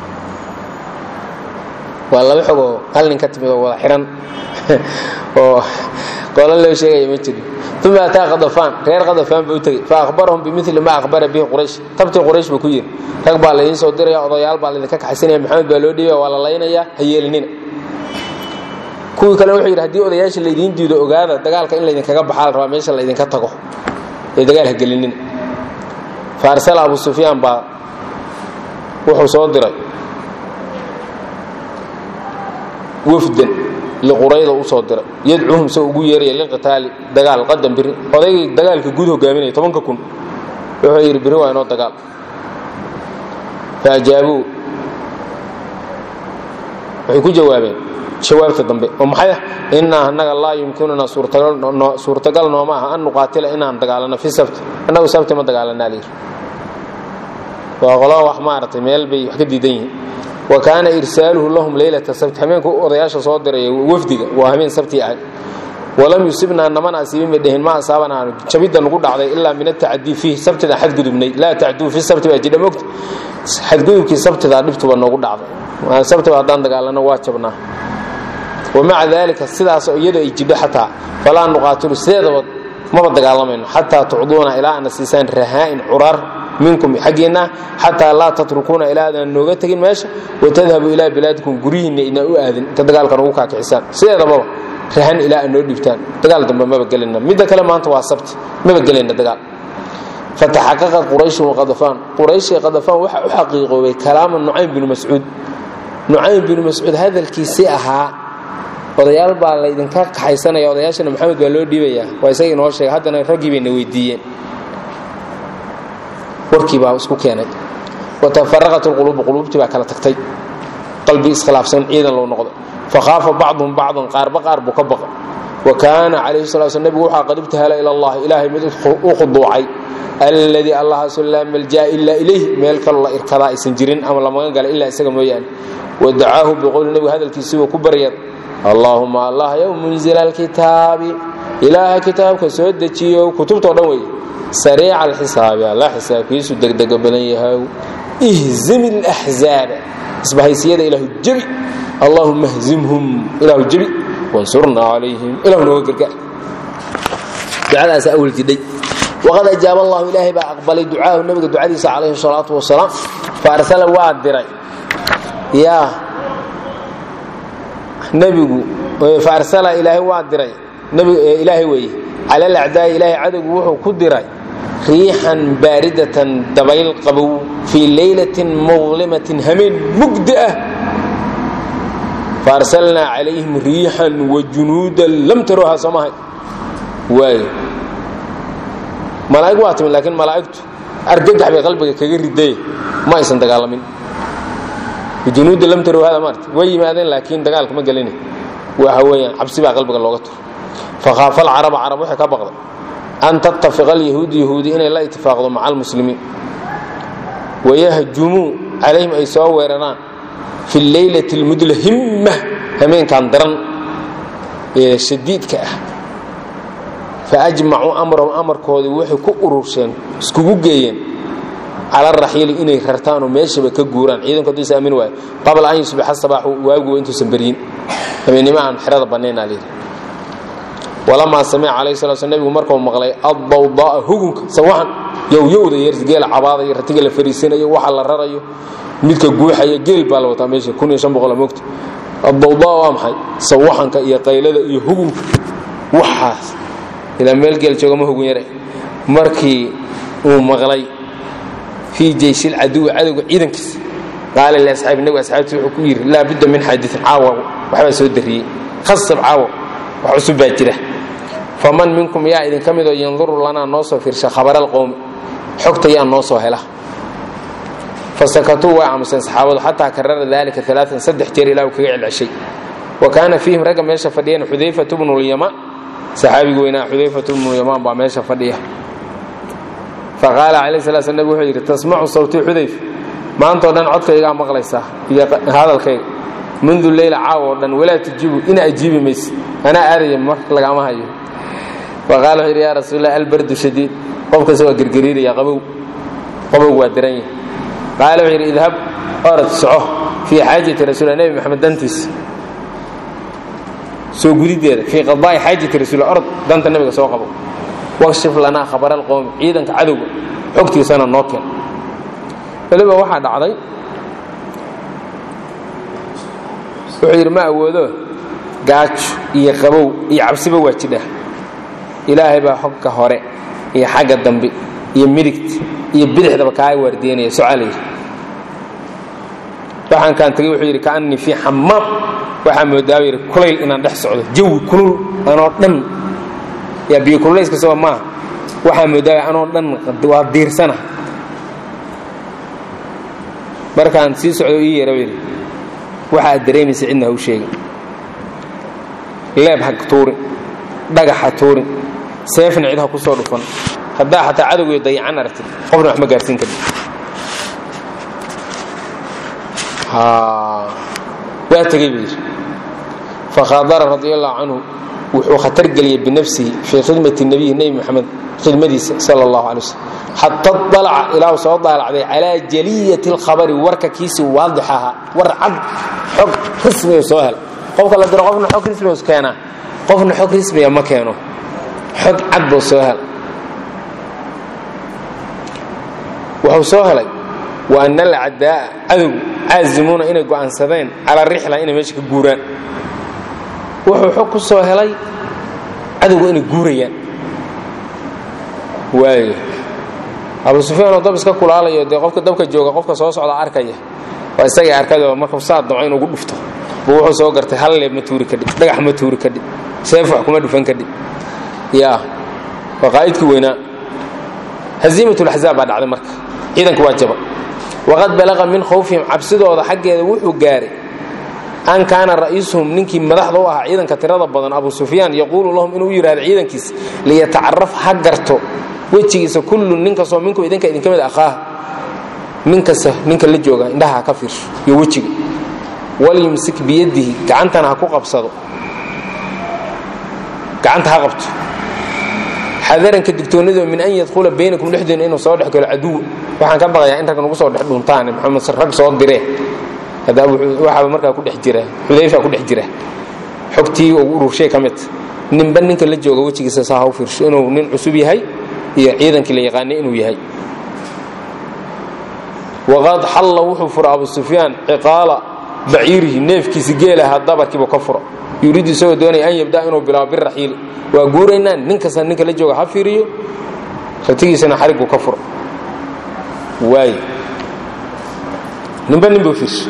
waa laba xogoo hal nin ka timid oo wada xihan oo qolo loo sheegaya ma jiro uma ataa kadafaan reer kadafaan buu u tegey fa ahbarahum bimili ma ahbara bihi quraysh tabtii quraysh buu ku yidhi rag baa laydiin soo diraya odayaal baa laydinka kaxaysanaya maxamed baa loo dhiibaya waa la laynayaa ha yeelinina kuwii kale wuxuu yidhi haddii odayaasha laydiin diido ogaada dagaalka in laydinkaga baxaa la rabaa meesha laydinka tago ee dagaal ha gelinina fa arsala abu sufyaan baa wuxuu soo diray wafdan liqurayda u soo diray yadcuuhum se ugu yeeraya liqitaali dagaal qadan biri odaygii dagaalka guud hogaaminaya tobanka kun wuxuu yidhi biri waa inoo dagaal faajaabuu waxay ku jawaabeen jawaabta dambe oo maxay ah innaa annaga laa yumkinuna suurtagal nooma aha an nuqaatila inaan dagaalano fi sabti annagu sabti ma dagaalanaa layidhi waa qolo wax maaragtay meel bay wax ka diidan yihiin wa kaana irsaaluhu lahum leylata sabti habeenku odayaasha soo diraya wafdiga waa habeen sabti ahay walam yusibnaa namana asiibin bay dheheen ma asaabana jabidda nugu dhacday ilaa min atacadii fiih sabtidaan xadgudubnay laa tacduu fi sabti baa jidha mogta xadgudubkii sabtidaa dhibtuba noogu dhacday sabtiba haddaan dagaalano waa jabnaa wamaca daalika sidaas iyadoo ay jidho xataa falaa nuqaatilu sideedaba maba dagaalamayno xataa tucduuna ilaa ana siisaan rahaa'in curaar minkum xaggiinna xataa laa tatrukuuna ilaa aadaan nooga tegin meesha watadhabu ilaa bilaadikum guryihiinna idaan u aadin inta dagaalkan ugu kaakixisaan sideedababa rahan ilaa aad noo dhiibtaan dagaal dambe maba gelayna midda kale maanta waa sabti maba gelayna dagaal fataxaqaqat qurayshun waqadafaan qurayshii qadafaan waxa u xaqiiqoobay kalaama nucaym binu mascuud nucaym binu mascuud hadalkiisii ahaa odayaal baa laydinka kaxaysanaya odayaashana maxamed baa loo dhiibayaa waa isaga inoo sheegay haddana raggii bayna weydiiyeen warkii baa isku keenay watafaraqat lquluubu quluubtii baa kala tagtay qalbi iskhilaafsan ciidan loo noqdo fakhaafa bacduhum bacdan qaarba qaar buu ka baqa wa kaana calayhi sala sl nebigu waxaa qad ibtahala ila allah ilaahay mid u khuduucay alladii allahaasu laa malja'a ilaa ilayh meel kaloo la irkadaa aysan jirin ama lamaga gala ilaa isaga mooyaane wadacaahu biqowli nebigu hadalkiisiibuu ku baryad allaahuma allah yow munzila alkitaabi ilaaha kitaabka soo dejiyo kutubtao dhan weeye sariica alxisaabi alla xisaabkiisu degdega badan yahaw ihzim alaxzaaba isbahaysiyada ilaahu jebi allahuma hzimhum ilaahu jebi wansurnaa calayhim ilahu nooga gargaar ducadaasa awal jidhay waqad ajaaba allahu ilaahay baa aqbalay ducaahu nabiga ducadiisa calayhi salaatu wasalaam fa arsala waa diray yaa nebigu fa arsala ilaahay waa diray ilaahay weeye cala alacdaa'i ilaahay cadowgu wuxuu ku diray riixan baaridatan dabayl qabow fii leylatin muqlimatin hameen mugdi ah faarsalnaa calayhim riixan wajunuudan lam taroha soomahay waayo malaa'ig waa timid laakiin malaa'igtu argagax bay qalbiga kaga riday ma aysan dagaalamin junuudda lam tarohada maarta way yimaadeen laakiin dagaalka ma gelina waxa weeyaan cabsi baa qalbiga looga turo fakhaafa alcaraba carab waxay ka baqday an tattafiqa alyahuudu yahuudi inay la itifaaqdo maca almuslimiin wayahjumuu calayhim ay soo weeraraan fi leylati almudlahimma hameenkan daran ee shadiidka ah faajmacuu amrahum amarkoodii waxay ku urursheen iskugu geeyeen cala raxiili inay rartaanoo meeshaba ka guuraan ciidanku hadduu is aamin waayo qabla an yusbixa sabaaxu waaguba intuusan beryin habeennimo aan xerada bannaynaa layidhi walamaa samica calayhi sala sl nebigu markuu maqlay addawdaa'a hugunka sawaxan yowyowda yeergeela cabaadaya ratiga la fariisanayo waxa la rarayo midka guuxaya geel baa la wataa meesha kun iyo shan boqol mogta addawdaa waa maxay sawaxanka iyo qaylada iyo hugunka waxaas ilaa meel geel joogama hugun yare markii uu maqlay fii jeyshil caduwi cadowga ciidankiisa qaala liasxaabi nebigu asxaabtii wuxuu ku yidhi laa budda min xaadiin caawa waxbaa soo darriyey khasab caawa wax cusub baa jira faman minkum yaa idinka midoo yanduru lanaa noo soo fiirsha khabaraalqowmi xogta yaa noo soo hela fasakatuu way aamuseen saxaabadu xataa karara dalika alaaan saddex jeer ilaa uu kaga celceshay wa kaana fiihim ragga meesha fadhiyeen xudayfatu bnu lyama saxaabigu weynaa xudayfatu bnu yamaan baa meesha fadhiya faqaala calayh sala sl nabig wuxuu yidhi tasmacu sawtii xudayf maantao dhan codkaygaa maqlaysaa iyo hadalkayga mundu leyla caawa oo dhan walaa tujibu ina ajiibi mayse anaa aadaya mar lagama hayo faqala wuxuu yidhi yaa rasuulallah albardu shadiid qofkasta waa gergariiraya qabow qabowg waa daran yahay qaala wuxuu yidhi idhab orad soco fii xaajati rasuulillah nebi maxamed dantiisa soo gudideeda fii qadaa'i xaajati rasuulillah orod danta nebiga soo qabo wakshif lanaa khabara alqowmi ciidanka cadowga xogtiisana noo keen weliba waxaa dhacday wuxuu yidhi ma awoodo gaajo iyo qabow iyo cabsiba waa jidha ilaahay baa xogka hore iyo xagga dambe iyo midigta iyo bidixdaba kaa waardiyanaya socalayr waxaan kaan tagay wuxuu yidhi kaannii fii xamaam waxaa moodaaba yidhi kulayl inaan dhex socdo jawi kulul anoo dhan yaa biyo kululayska soo maaha waxaa moodaaba anoo dhan waa diirsana markaan sii socdo ii yeera yidhi waxaad dareemaysa cidna hau sheegin leeb ha tuurin dhagax ha tuurin seefna cid ha ku soo dhufan haddaa xataa cadowgiyo dayacan aragtid qofna wax ma gaarsiin karin waa tegey buu yidhi fakhadara radi allahu canhu wuxuu khatar geliyey binafsihi fii khidmati nebiyi nebi moxamed khidmadiisa sala allahu alay waslm xata dalaca ilaahu soo daalacday calaa jaliyati alkhabari warka kiisii waadix ahaa war cad xog rismiga soo hel qofka la diro qofna xog rismiga keenaa qofna xog rismiga ma keeno xog cad buu soo hel wuxuu soo helay wa ana alcadaa'a cadowgu caazimuuna inay go'aansadeen calaa rixla inay meesha ka guuraan wuxuu xog ku soo helay cadowgu inay guurayaan waayo abu sufyaan oo dab iska kulaalayo dee qofka dabka jooga qofka soo socda arkaya waa isagay arkayoo markuu saa damco inugu dhufto buu wuxuu soo gartay hal leeb ma tuuri kadhib dhagax ma tuuri kadhib seef wax kuma dhufan kadhib yaa waa qaa'idkii weynaa haziimatulaxzaab baa dhacday marka ciidanka waa jaba waqad balaqa min khawfihim cabsidooda xaggeeda wuxuu gaaray an kaana ra'iisuhum ninkii madaxda u ahaa ciidanka tirada badan abu sufyaan yaquulu lahum inuu u yidhahdo ciidankiisa liyatacaraf ha garto wejigiisa kullun nin kastoo minku idinka idinka mid aqaaha nin kasta ninka la jooga indhaha ha ka fiirsho iyo wejiga walyumsik biyadihi gacantana ha ku qabsado gacanta ha qabto xadaranka digtoonidoo min an yadkhula baynakum dhexdeena inuu soo dhex galo caduw waxaan ka baqayaa in rag nagu soo dhex dhuntaan maxamed rag soo diree waxaaba markaa ku dhex jira xudayfa ku dhex jira xogtii uu ururshay ka mid ninba ninka la jooga wejigiisa saa ha u fiirsho inuu nin cusub yahay iyo ciidankii la yaqaanay inuu yahay waqad xalla wuxuu fura abu sufyaan ciqaala baciirihi neefkiisi geelaha dabarkiibu ka fura yuriidu isagoo doonaya an yabda inuu bilaabo biraxiili waa guuraynaa nin kasta ninka la jooga ha fiiriyo ratigiisana xarigbuu ka fura waay ninba nin buu fiirsha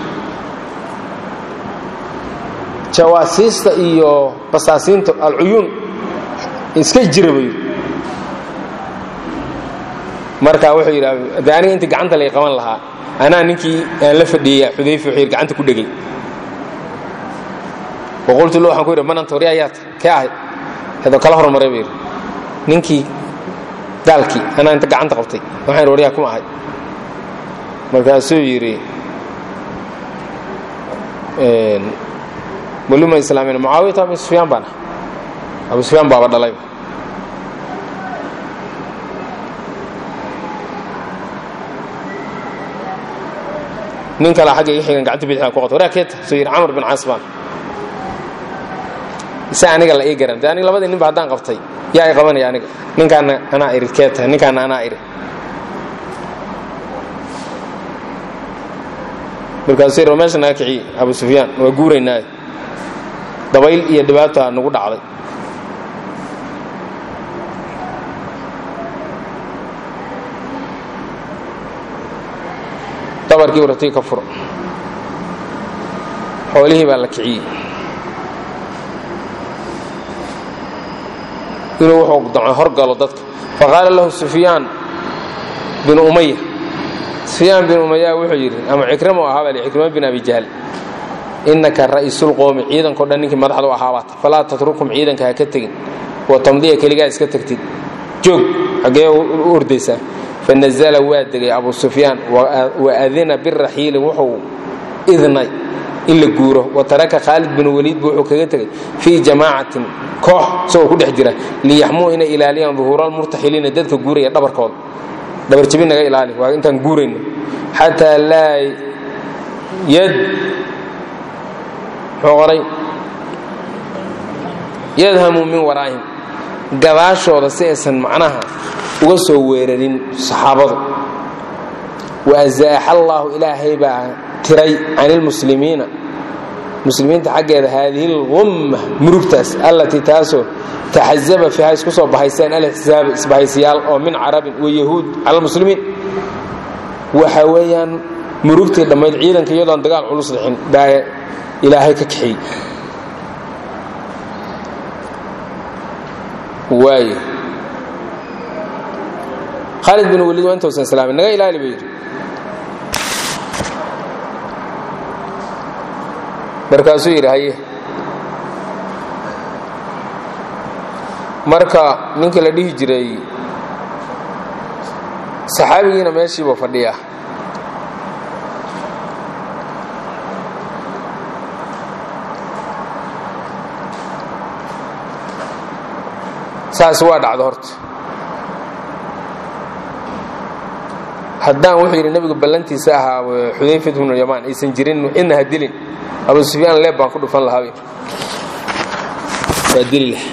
jawaasiista iyo basaasiinta alcuyuun iska jira buu yidhi marka wuxuu yidhi de aniga intii gacanta lay qaban lahaa anaa ninkii aan la fadhiyeya xudayfa wuxuu yidhi gacanta ku dhegay waqultu lo waxaan ku yidhi mananta warya ayaata kee ahay hadoo kala hormaray buu yidhi ninkii gaalkii anaa inta gacanta qabtay waxaan yidhi waryaa kuma ahay markaasuu yidhi walima islaamina mucaawiyata abu sufyaan baan ah abu sufyaan baaba dhalayba nin kale xagga iga xigan gacanta bidixda ku qabta waraa keeta soo yidhi camar bin caas baan ise aniga la ii garan de aniga labadii ninba haddaan qabtay yaa i qabanaya aniga ninkaana anaa iri keeta ninkaana anaa iri markaasuu yidhi meesha naga kiciye abu sufyaan waa guuraynaaye dabayl iyo dhibaata nagu dhacday dabarkii wartii ka furo xoolihii baa la kiciyey inuu wuxuu damco hor galo dadka faqaala lahu sufyaan bin umaya sufyaan bin umaya wuxuu yidhi ama cikramo ahaa baa cikrimo bin abi jahl innaka ra'iisulqoomi ciidankao dhan ninkii madaxda u ahaabaata falaa tatrukum ciidanka ha ka tegin wa tamdiya keligaa iska tagtid joog xaggee u ordaysaa fanazala waa degay abu sufyaan wa adina biraxiili wuxuu idnay in la guuro wa taraka khaalid bin waliid bu wuxuu kaga tegay fii jamaacatin koox isagoo ku dhex jira liyaxmuu inay ilaaliyaan duhuuraalmurtaxiliina dadka guuraya dhabarkooda dhabarjabin naga ilaali waa intaan guurayno xataa laa yad muxuu qoray yadhamuu min waraa'ihim gadaashooda si aysan macnaha uga soo weerarin saxaabadu wa azaaxa allaahu ilaahay baa tiray can ilmuslimiina muslimiinta xaggeeda haadihi lgumma murugtaas allatii taasoo taxazaba fiiha isku soo bahayseen alixsaaba isbahaysiyaal oo min carabin wa yahuud cala lmuslimiin waxa weeyaan murugtii dhammayd ciidanka iyadoon dagaal culus dhixin baa ilaahay ka kaxiyey waayo khaalid bin waliid waa intausan islaamin naga ilaali buu yidhi markaasuu yidhi haye marka ninka la dhihi jiray saxaabigiina meeshiibuu fadhiyaa saas waa dhacda horta haddaan wuxuu yidhi nebigu ballantiisa ahaa xudayfat bnu yamaan aysan jirin cidna ha dilin abu sufyaan leeb baan ku dhufan lahaa waa dili lah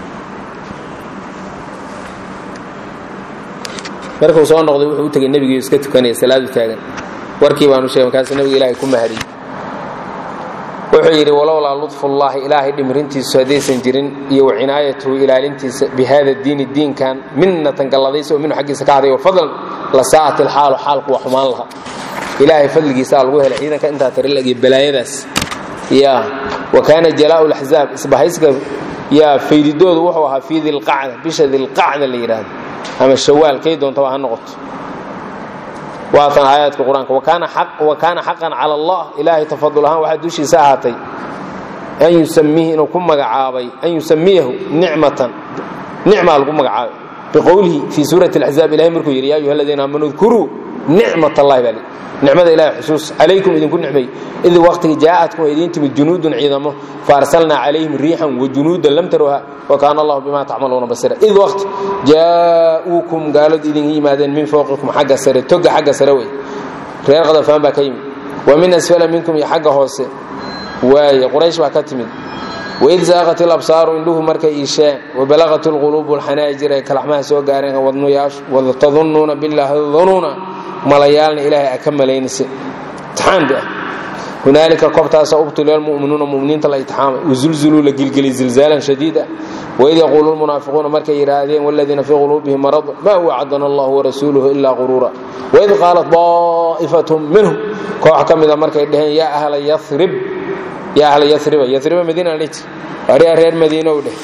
markuu soo noqday wuxuu u tegay nebigii iska tukanaya salaadu taagan warkii baanu sheegay markaasu nebiga ilaahay ku mahariyey wuxuu yidhi walowlaa ludfullaahi ilaahay dhimrintiisu haddaysan jirin iyo wa cinaayatuhu ilaalintiisa bi hada diini diinkan minnatan galladaysa oo minhu xaggiisa ka haday wa fadlan la saa'at ilxaalu xaalku waa xumaan laha ilaahay fadligiisaa lagu helay ciidanka intaa tarilag iyo balaayadaas ya wa kaana jalaa'u laxzaab isbahayska yaa faydidoodu wuxuu ahaa fii dilqacda bisha dilqacda la yidhaahdo ama shawaal kay doontaba ha noqoto waatan aayaadka qur-aanka wa kaana xaqan cala allah ilaahay tafadul ahaan waxaa dushiisa ahaatay an yusamiihi inuu ku magacaabay an yusamiyahu nicmatan nicmaa lagu magacaabay biqowlihi fii suurati alaxzaab ilahay markuu yidhi ya ayuha aladiina aamanuu dkuruu nicmat allahi baa nicmada ilahay xusuus calaykum idinku nicmay id waqtigi jaa'atkum ay idiin timid junuudun ciidamo faarsalnaa calayhim riixan wajunuudan lam taruha wa kaana allahu bima tacmaluuna basira id waqti jaa'uukum gaaladu idin yimaadeen min fowqikum xagga sare toga xagga sare wey reer qadafaan baa ka yimid wa min asfala minkum iyo xagga hoose waaye quraysh baa ka timid waid zaaqat ilabsaaru indhuhu markay iisheen wabalaqat ilquluubu alxanaajir ay kalaxmaha soo gaareen wadnuyaashu watadunnuuna billaahi dunuuna malayaalna ilaahay a ka malaynaysa imtixaan ba ah hunaalika kobtaasa ubtuliya almu'minuuna mu'miniinta la itixaamay wazulzuluu la gilgelay zilzaalan shadiid ah waid yaquulu lmunaafiquuna markay yidhaahdeen waladiina fii quluubihim marad maa wacdana allahu warasuuluhu ilaa quruura waid qaalat daa'ifatum minhum koox ka mida markay dhaheen yaa ahla yarib yaa ahla yariba yariba madiina la jir aria reer madiinow dheh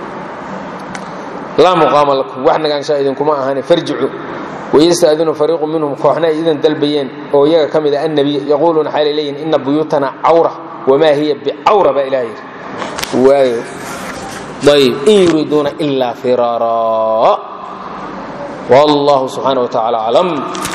laa muqaama lakum wax nagaanshaa idinkuma ahani farjicu wayastadinu fariiqu minhum kooxna ay idan dalbayeen oo iyaga ka mid a annabiy yaquuluuna xaalay leeyihin ina buyuutana cawra wamaa hiya bicawra baa ilaah yidhi waayo ayb in yuriiduuna ilaa firaara wallahu subxaana wa tacala aclam